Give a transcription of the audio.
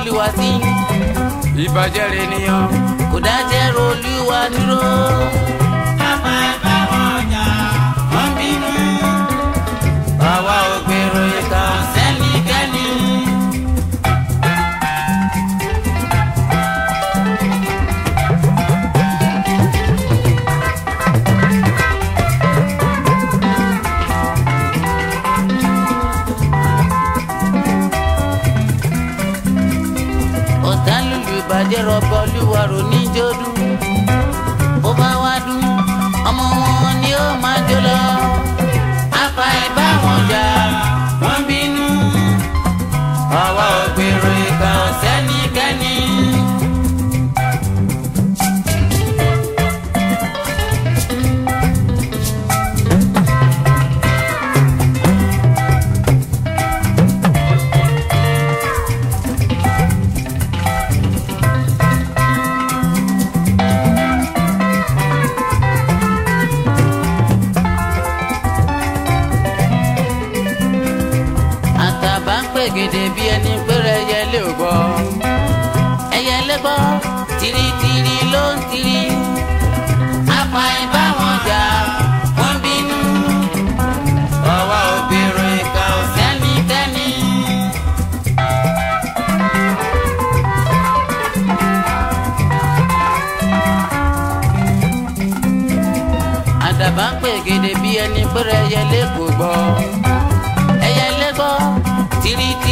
olúwa sí ìbàjẹ́ rẹ̀ nìyàn. kò dájẹ́ ro olúwa dúró. Àpá ẹ̀bá wọn jà, wọ́n bínú. àwa ò gbèrò ìka Sẹ́nikẹ́ni. ọ̀tá lùlù ìbàjẹ́ rọ̀bọ olúwa rò níjó dún. bó bá wá dún ọmọ wọn ni ó máa jó lọ. Àpá ẹ̀bá wọn jà, wọ́n bínú. àwa ò gbèrò ìka Sẹ́nikẹ́ni. àtàbà ń pègèdè bí ẹni péré ẹyẹlé ò gbọ́. ẹyẹlé gbọ́ tìrìtìrì ló ń tìrì. Àpá ẹ̀bá wọn jà, wọ́n bínú. àwa ò gbèrò ìka Sẹ́nikẹ́ni. àdàbà ń pègèdè bí ẹni péré ẹyẹlé kò gbọ́. ẹyẹlé gbọ́ tìrìtìrì.